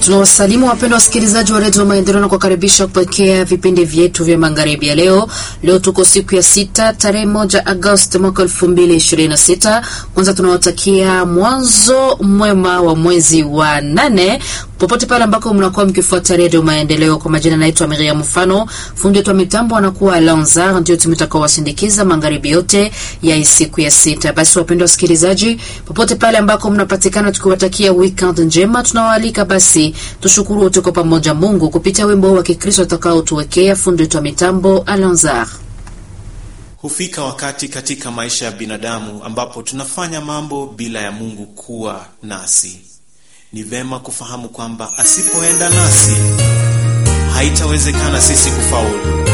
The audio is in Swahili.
Tunawasalimu wapendwa wasikilizaji wa redio Maendeleo na kuwakaribisha kupokea vipindi vyetu vya magharibi ya leo. Leo tuko siku ya sita tarehe moja Agosti mwaka elfu mbili ishirini na sita. Kwanza tunawatakia mwanzo mwema wa mwezi wa nane popote pale ambako mnakuwa mkifuata redio Maendeleo. Kwa majina naitwa Miriam Mfano, fundi wetu wa mitambo anakuwa Lanzar, ndio tumetakao wasindikiza magharibi yote ya siku ya sita. Basi wapendwa wasikilizaji, popote pale ambako mnapatikana, tukiwatakia weekend njema, tunawaalika basi tushukuru wote kwa pamoja Mungu kupitia wimbo wa Kikristo atakaotuwekea fundi wetu wa mitambo Alanzar. Hufika wakati katika maisha ya binadamu ambapo tunafanya mambo bila ya Mungu kuwa nasi. Ni vema kufahamu kwamba asipoenda nasi haitawezekana sisi kufaulu.